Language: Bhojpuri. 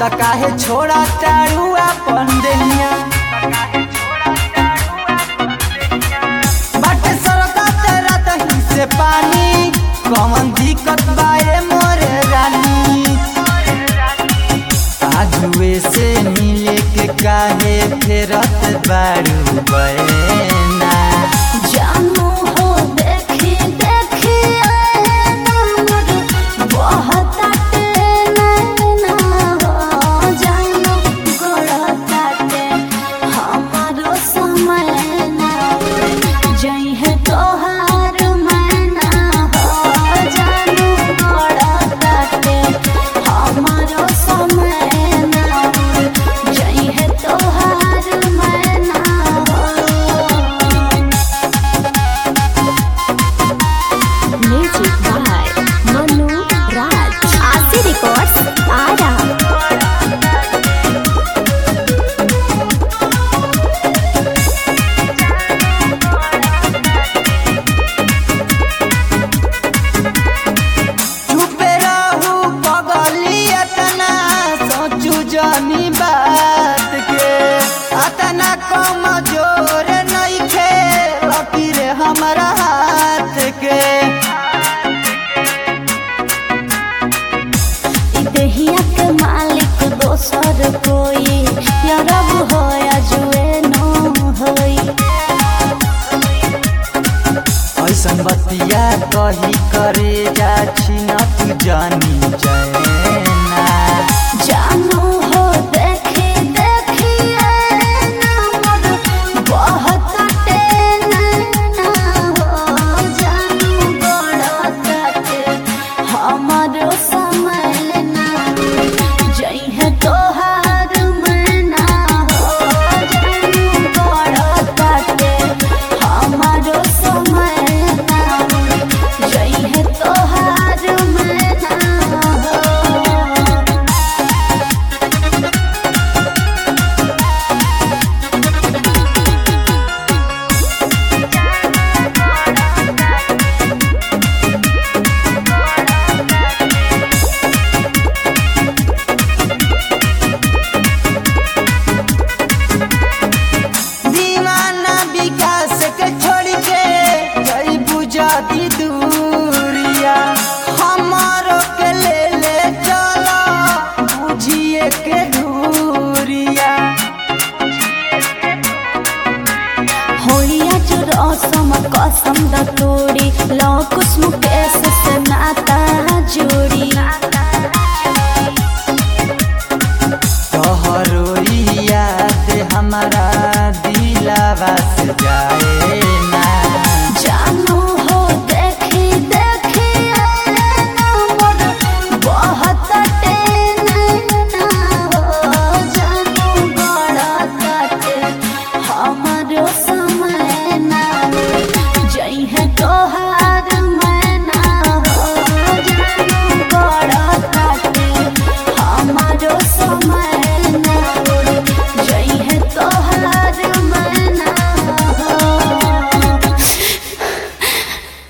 त काहे छोड़ा तारू अपन देनिया बाटे सरदा तेरा दही से पानी कौन दिक्कत बाए मोरे रानी आजुए से मिले के काहे फेरत बारू बैना जानू हो देखी देखी नमर बहुत नैना हो जानू गड़ताटे हमारो समय ना जइहे तोहार मैना हो जानू गड़ताटे हमारो समय ना जइहे तोहार मैना हो Music by Manu Raj. Asi Records, Ara. चुपे रहू पगली अतना सोचू जानी बात के अतना कम जोर नइखे लकीर हमरा हाथ के इ देहिया के मालिक दोसर कोई या रब हो या जुए नो होई ऐसन बतिया कही करे जा छिन तू जानी जाना जानू हो देखी देखी नमर बहुत नैना हो जानू गड़ताटे हमारो समय ना जइहे तोहार मैना हो जानू गड़ताटे हमारो समय ना जइहे तोहार मैना हो दीवाना विकास के छोड़ के जई बुझाती दूरिया हमारो के ले ले चलो बुझिए के दूरिया होइया जो रसम कसम द तोड़ी लो कुछ मुकेश से नाता जोड़ी तोहरो याद हमारा दिलावा से जा